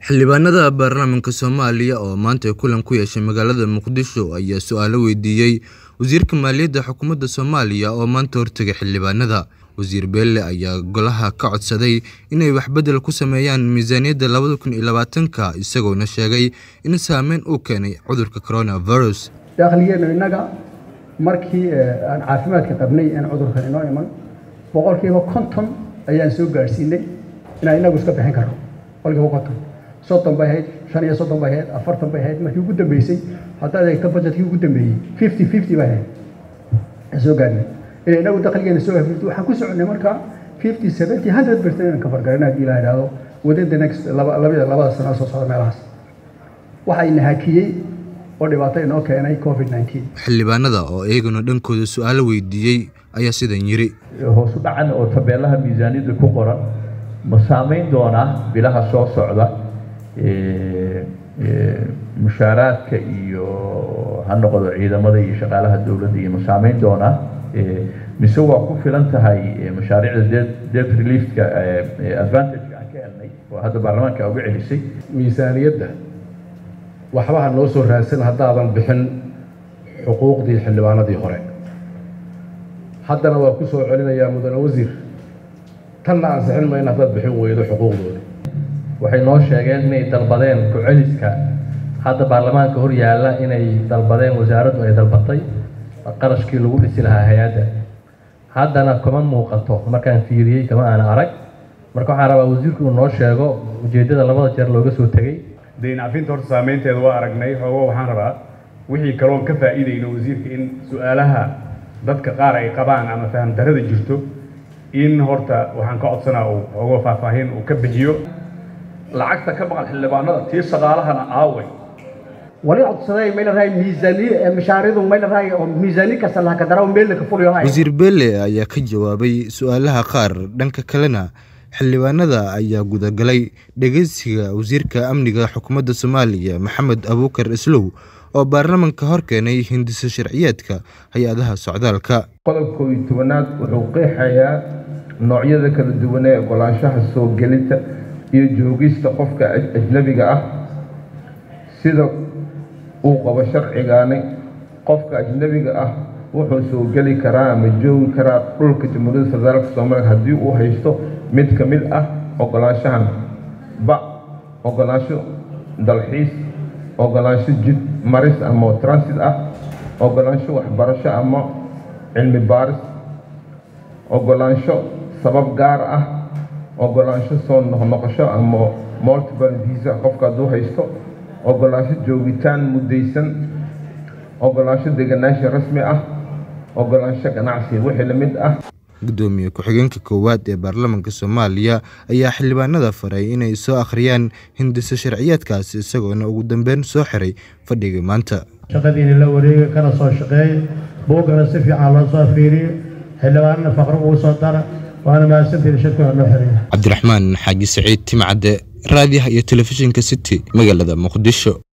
Xildhibaanada baarlamaanka Soomaaliya oo maanta kulan ku yeeshay magaalada Muqdisho ayaa su'aalo weydiiyay Wasiirka Maaliyadda Xukuumadda Soomaaliya oo maanta hortagay xildhibaanada. Wasiir Beele ayaa golaha ka codsaday inay wax bedel ku sameeyaan miisaaniyadda labada kun iyo labaatanka isagoona sheegay in saameyn uu keenay cudurka coronavirus. dakhligeenu innaga markii aan caafimaadka qabnay aan cudurkan inoo iman boqolkiiba konton ayaan soo gaadhsiinay inaan inagu iska bixin karno boqolkiiba konton soddon bay ahayd shan iyo soddon bay ahayd afartan bay ahayd markii ugu dambeysay haddaad eegto budgetkii ugu dambeeyey fifty fifty bay ahayd aan soo gaadhnay in inagu dakhligeena soo hafifto waxaan ku soconay marka fifty seventy hundred percent inaan ka fargarana haddii ilaa idhaahdo within the next laba labada labada sano soo socda meelahaas waxayna hakiyey oo dhibaato inoo keenay covid 19 Xildhibaanada oo iyaguna dhankooda su'aalo weydiiyey ayaa sidan yiri. hoos u dhacan oo tabeelaha miisaaniyadda ku qoran ma saameyn doonaa bilaha soo socda ee, ee, mushaaraadka iyo ha noqdo ciidamada iyo shaqaalaha dowladda iyo ma saameyn doonaa ee, mise waa ku filan tahay ee, mashaariicda debt debt reliefka ee, ee, advantage-ka aan ka helnay oo hadda baarlamaanka uga celisay miisaaniyadda waxba ha noo soo raadsan haddaadan bixin xuquuqdii xildhibaanadii hore haddana waa ku soo celinayaa mudane wasiir tanna ansixin mayna haddaad bixin weydo xuquuqdooda waxay noo sheegeen inay dalbadeen ku-celiska hadda baarlamaanka hor yaalla inay dalbadeen wasaaraddu ay dalbatay qarashkii lagu dhisi lahaa hay-adda haddana kuma muuqato markaan fiiriyey kama aan arag marka waxaan rabaa wasiirku inuu noo sheego ujeeddada labada jeer looga soo tegey dayn cafinta horta saameynteeda waa aragnay xoogo waxaan rabaa wixii kaloon ka faa'iidayno wasiirka in su-aalaha dadka qaar ay qabaan ama faham darrada jirto in horta waxaan ka codsanaa uu xoogo faahfaahin uu ka bixiyo lacagta ka maqan xildhibaanada tii shaqaalahana aaway wali codsaday mayna rahay miisaaniya mashaaridu mayna rahay oo miisaani kasta laha ka dara meel ka fuliyo hay Wasiir Beele ayaa ka jawaabay su'aalaha qaar dhanka kalena xildhibaanada ayaa gudagalay dhegeysiga wasiirka amniga xukuumadda Soomaaliya Maxamed Abuukar Islow oo baarlamaanka hor keenay hindisa sharciyeedka hay-adaha socdaalka. qodobka koob iyo tobanaad wuxuu qeexayaa noocyada kala duwan ee ogolaanshaha soo gelinta iyo joogista qofka aj- ajnabiga ah sida uu qabo sharcigaani qofka ajnabiga ah wuxuu soo geli karaa ama joogi karaa dhulka jamhuuriyadda federaalk soomaaliya haddii uu haysto mid ka mid ah ogolaanshahan ba ogolaansho dalxiis ogolaansho jid maris ama transit ah ogolaansho waxbarasho ama cilmi baaris ogolaansho sabab gaar ah ogolaansho soo noqnoqosho ama multiple visa qofka hadduu haysto ogolaansho joogitaan muddaysan ogolaansho deganaansho rasmi ah ogolaansho ganacsi wixii la mid ah gudoomiye ku-xigeenka koowaad ee baarlamaanka Soomaaliya ayaa xildhibaanada faray inay soo akhriyaan hindisa sharciyeedkaasi isagoona ugu dambeyn soo xiray fadhiga maanta. shaqadiina la wareega kana soo shaqeeya buuggana si fiican loo soo fiiriyo xildhibaanana faqro ugu soo dara waana mahadsantihin shirkuna noo xiriya Cabdiraxmaan Xaaji Saciid Timcade raadiyaha iyo telefishinka City magaalada Muqdisho.